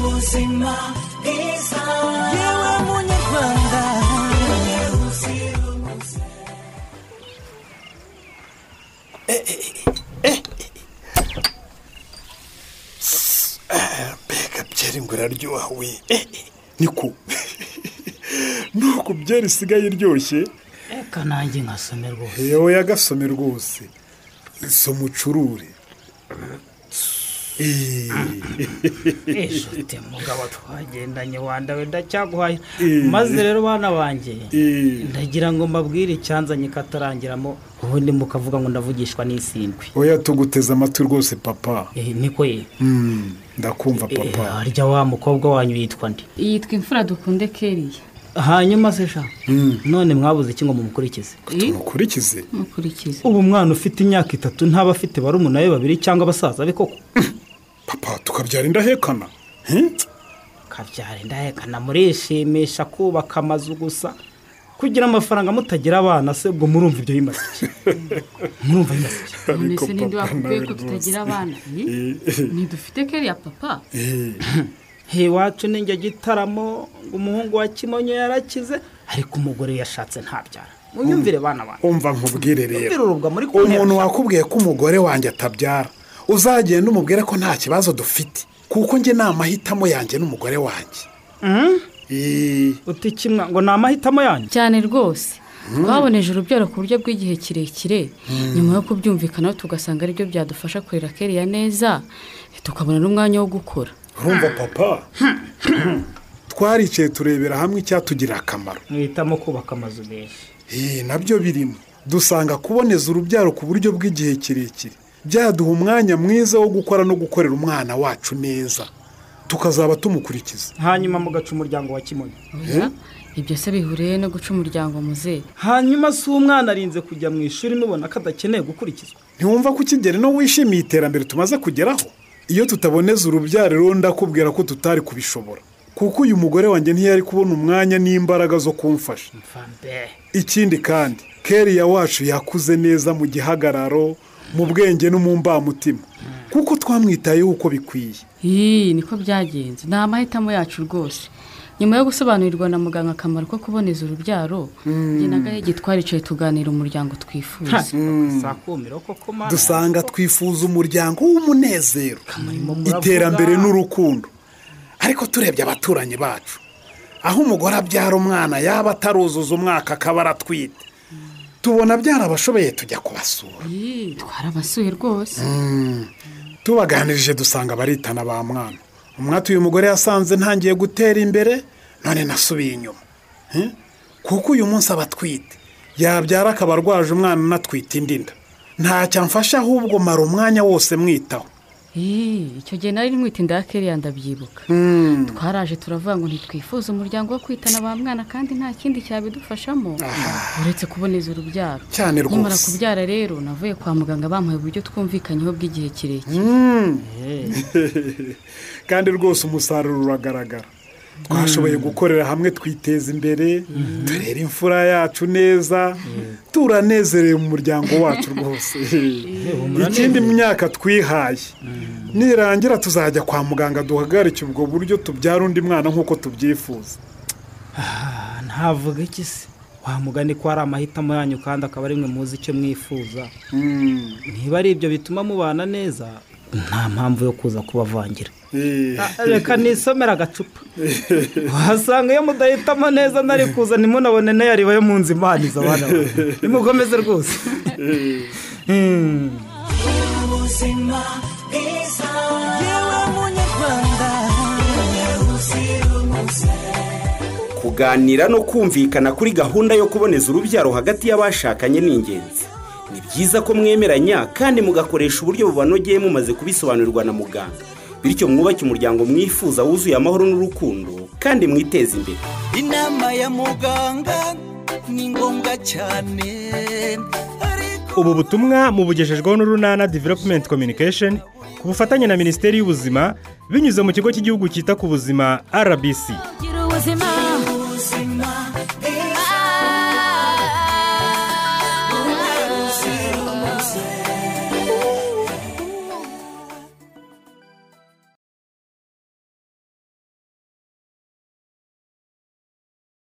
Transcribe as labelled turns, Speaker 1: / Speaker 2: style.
Speaker 1: muzima bwiza yewe munyarwanda
Speaker 2: mbega byeri ngo iraryoha we niko nuko byeri isigaye iryoshye
Speaker 3: reka nanjye nkasomerwa
Speaker 2: yewe yagasome rwose soma ucurure Eee.
Speaker 3: eshate mugabo twagendanye wanda we ndacyaguhaye
Speaker 2: Eh.
Speaker 3: maze rero bana banjye
Speaker 2: Eh.
Speaker 3: ndagira ngo mbabwire icyanzanye katarangiramo ubundi mukavuga ngo ndavugishwa n'isindwi
Speaker 2: oya tuguteze amatwi rwose papa
Speaker 3: Eh, niko ye
Speaker 2: Mm, ndakumva
Speaker 3: Eh,
Speaker 2: papa
Speaker 3: harya wa mukobwa wanyu yitwa nde
Speaker 4: yitwa imfura dukunde keriya
Speaker 3: hanyuma se sha
Speaker 2: Mm,
Speaker 3: none mwabuze iki ngo mumukurikize
Speaker 2: tumukurikize
Speaker 4: mukurikize
Speaker 3: ubu mwana ufite imyaka itatu ntaba afite barumuna be babiri cyangwa abasaza be koko
Speaker 2: papa tukabyara indahekana He?
Speaker 3: kabyara indahekana murishimisha kubaka amazu gusa kugira amafaranga mutagira abana se ubwo murumva ibyo bimaze iki murumva bimaze iki
Speaker 2: Ariko
Speaker 4: none ninde
Speaker 2: papa
Speaker 4: wakubwiye
Speaker 2: nawe
Speaker 4: ko
Speaker 2: rwose.
Speaker 4: tutagira abana
Speaker 2: Eh,
Speaker 4: ntidufite keriya papa
Speaker 2: eh,
Speaker 3: he iwacu ni njye gitaramo ngo umuhungu wa kimonyo yarakize ariko umugore yashatse ntabyara munyumvire bana bana
Speaker 2: umva nkubwire
Speaker 3: Mwumvire
Speaker 2: rero
Speaker 3: urubwa muri
Speaker 2: umuntu wakubwiye ko umugore wanjye atabyara uzagenda umubwire ko nta kibazo dufite kuko njye ni amahitamo yanjye n'umugore wanjye
Speaker 3: Mhm.
Speaker 2: Eh,
Speaker 3: uti kimwe ngo ni amahitamo yanyu
Speaker 4: cyane rwose twaboneje urubyaro ku buryo bw'igihe kirekire nyuma yo kubyumvikanaho tugasanga aribyo byadufasha kurera keriya neza tukabona n'umwanya wo gukura
Speaker 2: urumva papa twaricaye turebera hamwe icyatugirira akamaro
Speaker 3: mwihitamo kubaka amazu menshi
Speaker 2: Eh, nabyo birimo dusanga kuboneza urubyaro ku buryo bw'igihe kirekire byaduha umwanya mwiza wo gukora no gukorera umwana wacu neza tukazaba tumukurikiza
Speaker 3: hanyuma mugaca umuryango wa kimonyo
Speaker 4: Oya, ibyo se bihuriye no guca umuryango muze
Speaker 3: hanyuma si umwana arinze kujya mu ishuri mubona ko adakeneye gukurikizwa
Speaker 2: ntiwumva ko ikigero no wishimiye iterambere tumaze kugeraho iyo tutaboneza urubyaro rero ndakubwira ko tutari kubishobora kuko uyu mugore wanjye ntiyari kubona umwanya n'imbaraga zo kumfasha
Speaker 3: mvambe
Speaker 2: ikindi kandi keriya wacu yakuze neza mu gihagararo mu bwenge no mu mbamutima kuko twamwitayeho uko bikwiye
Speaker 4: iyi niko byagenze ni amahitamo yacu rwose nyuma yo gusobanurirwa na muganga akamaro ko kuboneza urubyaro njye na gahege twaricaye tuganira umuryango twifuza
Speaker 3: sakumiro koko mana
Speaker 2: dusanga twifuza umuryango w'umunezero
Speaker 3: Kamurimo muravuga.
Speaker 2: iterambere n'urukundo ariko turebye abaturanyi bacu aho umugore abyara umwana yaba ataruzuza umwaka akaba aratwite tubona byarabashobeye tujya kubasura
Speaker 4: iyi twarabasuye rwose
Speaker 2: tubaganirije dusanga baritana ba mwana umwati uyu mugore yasanze ntangiye gutera imbere none nasubiye inyuma Eh? kuko uyu munsi aba atwite yabyara akaba arwaje umwana anatwite indi nda ntacyo amfasha ahubwo mara umwanya wose mwitaho
Speaker 4: Ee, icyo gihe nari mwita inda ya keriya ndabyibuka twaraje turavuga ngo ntitwifuza umuryango wo kwitana ba mwana kandi nta kindi cyabidufashamo uretse kuboneza urubyaro
Speaker 2: Cyane rwose.
Speaker 4: nyamara kubyara rero navuye kwa muganga bamuha uburyo twumvikanyeho bw'igihe kirekire
Speaker 2: kandi rwose umusaruro uragaragara twashoboye gukorera hamwe twiteza imbere turera imfura yacu neza turanezerewe mu muryango wacu rwose ikindi mu myaka twihaye nirangira tuzajya kwa muganga duhagarike ubwo buryo tubyara undi mwana nk'uko tubyifuza
Speaker 3: Ah, ntavuga iki se wa mugani ko ari amahitamo yanyu kandi akaba ari mwe muzi icyo mwifuza niba ari ibyo bituma mubana neza nta mpamvu yo kuza kubavangira
Speaker 2: Eh,
Speaker 3: Ah, reka nisomera agacupa wasanga iyo mudahitamo neza ntari kuza ntimunabone n'ayariba yo mu nzu imaniza abana bawe. nimukomeze rwose Hmm.
Speaker 1: ubuzima bwiza yewe munyarwanda uzira umuze
Speaker 5: kuganira no kumvikana kuri gahunda yo kuboneza urubyaro hagati y'abashakanye ni ingenzi ni byiza ko mwemeranya kandi mugakoresha uburyo bubanogeye mumaze kubisobanurirwa na muganga bityo mwubake umuryango mwifuza wuzuye amahoro n'urukundo kandi mwiteze imbere
Speaker 1: inama ya muganga ni ngombwa cyane ariko
Speaker 6: ubu butumwa mubugejejweho n'urunana development communication ku bufatanye na minisiteri y'ubuzima binyuze mu kigo cy'igihugu cyita ku buzima rbc
Speaker 7: Gira ubuzima